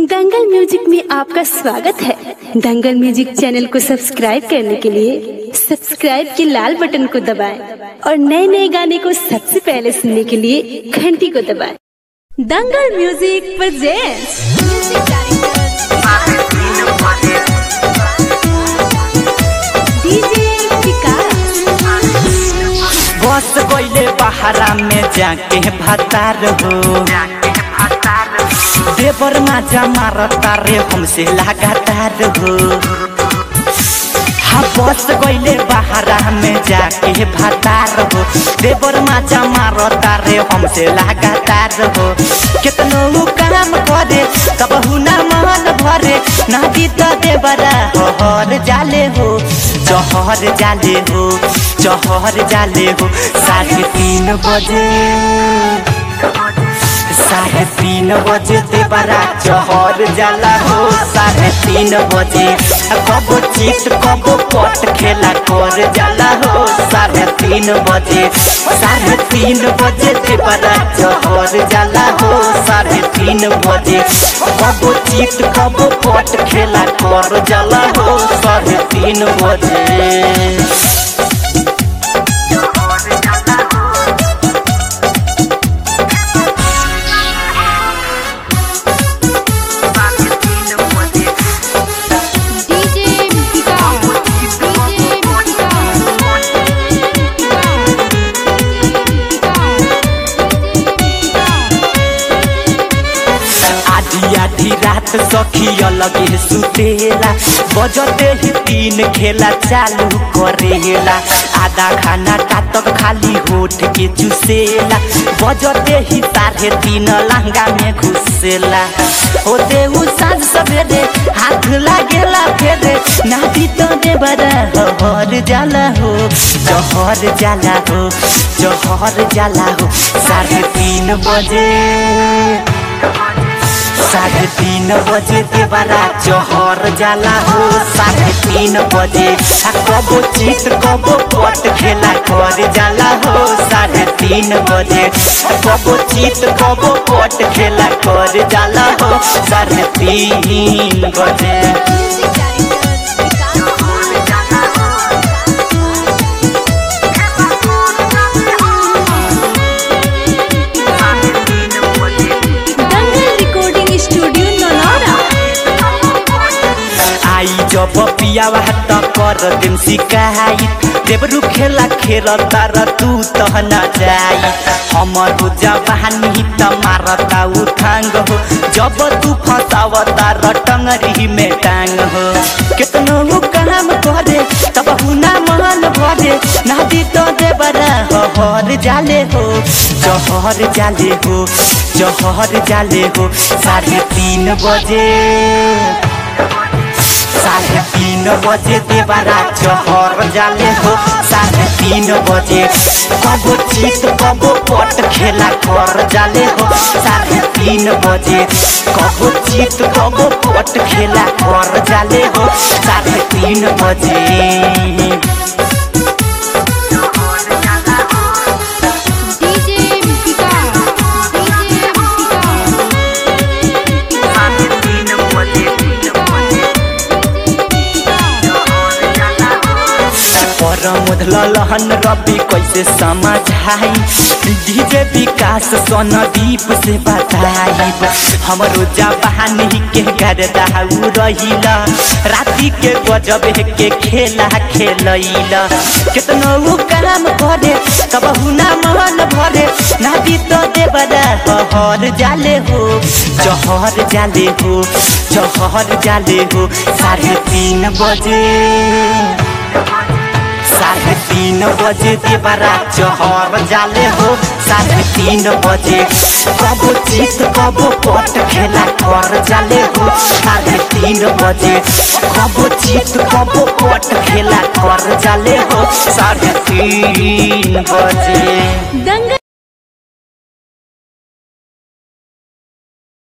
दंगल music में आपका स्वागत है दंगल म्यूजिक चैनल को सब्सक्राइब करने के लिए सब्सक्राइब के लाल बटन को दबाएं और नए नए गाने को सबसे पहले सुनने के लिए घंटी को दबाएं Dangal music presents DJ Vikas बस गईले बहारा में जाके भतार हो देवर माजा मारता रे हमसे लगातार हो हाँ बस गईले बहारा में जाके भतार हो देवर माजा मारता रे हमसे लगातार हो कितनो काम करे कबहू ना मन भरे ना बीत देवरा हर जाले हो जहर जाले हो जहर जाले हो साढ़े तीन बजे साढ़े तीन बजे देवरा जहर जाला हो साढ़े तीन बजे कब चित कब पट खेला कर जाला हो साढ़े तीन बजे साढ़े तीन बजे देवरा जहर जाला हो साढ़े तीन बजे कब चित कब पट खेला कर जाला हो साढ़े तीन बजे डीजे विकास डीजे आधी आधी रात सखी अलग सुतेला बजते ही तीन खेला चालू करेला आधा खाना कातक खाली होठ के चुसेला बजते ही साढ़े तीन लहंगा में घुसेला होते उ साँझ सवेरे हाथ लागेला फेरे नाती तो दे बड़ा हर जाला हो जहर जाला हो जहर जाला हो साढ़े तीन बजे साढ़े तीन बजे देवरा जहर जाला हो साढ़े तीन बजे आ कबो चित कबो पट खेला कर जाला हो साढ़े तीन बजे आ कबो चित कबो पट खेला कर जाला हो साढ़े तीन बजे दंगल रिकॉर्डिंग स्टूडियो नौनौरा आई जब पियावा त कर दिन सिकाई देवरु खेला खेल तर तू तह न जाई हमर जवानी त मारता उठांग हो जब तू फसाव तार टंगरी में टांग हो कितनो उ काम करे तब हुना मन भरे नादी तो देवरा हर जाले हो जहर जाले हो जहर जाले हो साढ़े तीन बजे साढ़े तीन बजे देवरा चहर जाले हो साढ़े तीन बजे कबो चित कबो पट खेला कर जाले हो साढ़े तीन बजे कबो चित कबो पट खेला कर जाले हो साढ़े तीन बजे डीजे विकास डीजे पर मुधल लहन रवि कैसे समझाई डीजे विकास सोनदीप से बताई हमरो जवानी के गर्दा उ रहिला राति के गजब के खेला खेलैला कितनो उ काम करे कब हुना मन भरे नादी तो देवरा हर जाले हो जहर जाले हो जहर जाले हो साढ़े तीन बजे साढ़े तीन बजे देवरा चहर जाले हो साढ़े तीन बजे कबो चित कबो पट खेला कर जाले हो साढ़े तीन बजे कबो चित कबो पट खेला कर जाले हो साढ़े तीन बजे दंगल